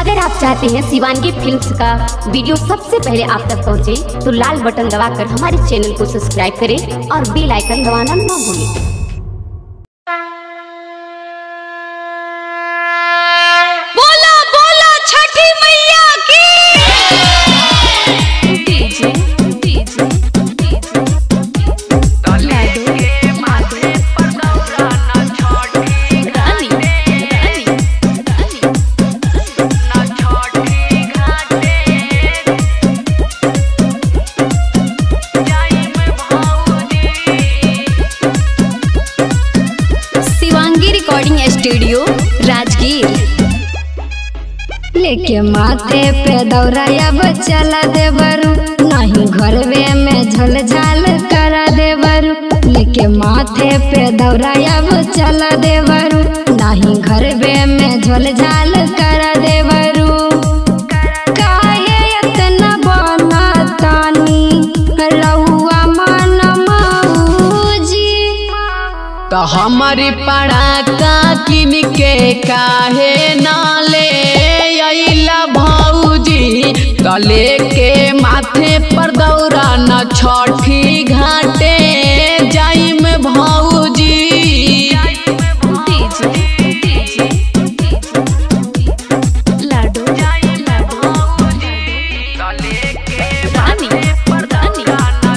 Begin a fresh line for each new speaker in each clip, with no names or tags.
अगर आप चाहते हैं शिवानगी फिल्म्स का वीडियो सबसे पहले आप तक पहुंचे, तो लाल बटन दबाकर हमारे चैनल को सब्सक्राइब करें और बेल आइकन दबाना ना भूलें
बोला बोला छठी मैया की DJ DJ Rani Rani Shivangi recording studio Rajgir
लेके माथे पे दौड़ाया चला देवरू नहीं घरवे में झल झाल करा देवरू लेके माथे पे दौड़ाया चला देवरू नहीं घरवे में झल झाल करा देवरू काहे इतना बनतानी रउआ मन मौजी
तो हमारी पड़ाका किन के काहे नाले अइला भौजी तो लेके माथे पर दौरा न छठी घाटे जाइम भौजी
डीजे डीजे लाडो लाडो रानी रानी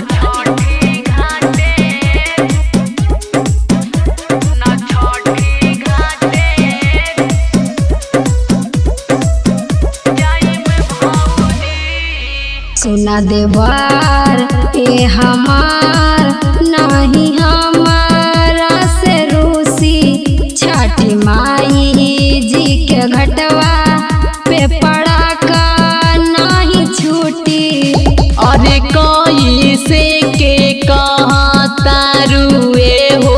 सुना देवर ए हमार नहीं हमारा से रूसी छठी माई जी के घटवा पे पड़ा का नहीं छूटी
अरे कोई से के कहा तारुए हो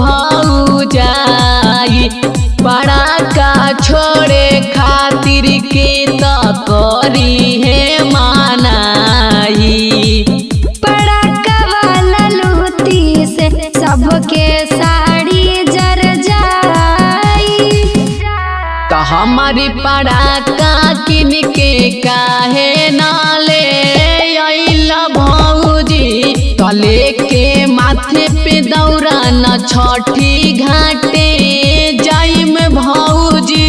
भौजाई बड़ा का छोड़े खातिर के तो करी है मानाई
पड़ाका वाला लूटी से सबके साड़ी जर जाई
तो हमारी पड़ाका किन के काहे नाले अइला भौजी तो लेके माथे पे दौरा न छठी घाटे जाइम भौजी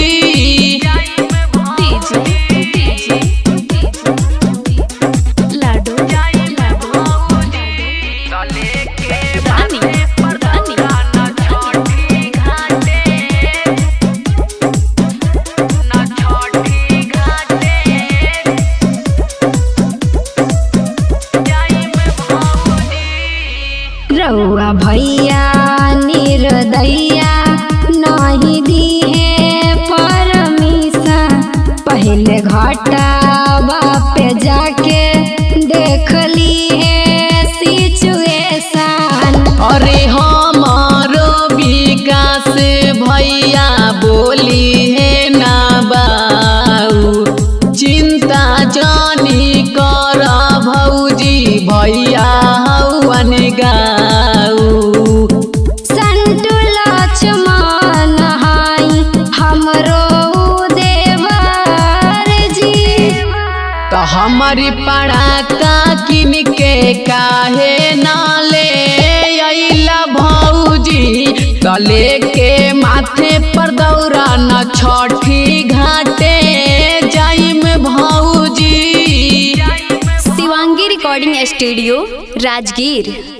डीजे डीजे लाडो लाडो रानी रानी
रउआ भैया निर्दैया नहीं दी है परमिशन पहले घाटा पे जाके देख ली है सिचुएशन
अरे हमारो विकास भैया बोली है ना बाऊ चिंता जानी कर भौजी भैया हवन गाऊ
संतु लक्ष्मण हाई हमरो देवर जी
तो हमारी पड़ाका किन के काहे नाले अइला भौजी तो लेके माथे पर दौरा न छठी घाटे जाइम भौजी
शिवांगी रिकॉर्डिंग स्टूडियो राजगीर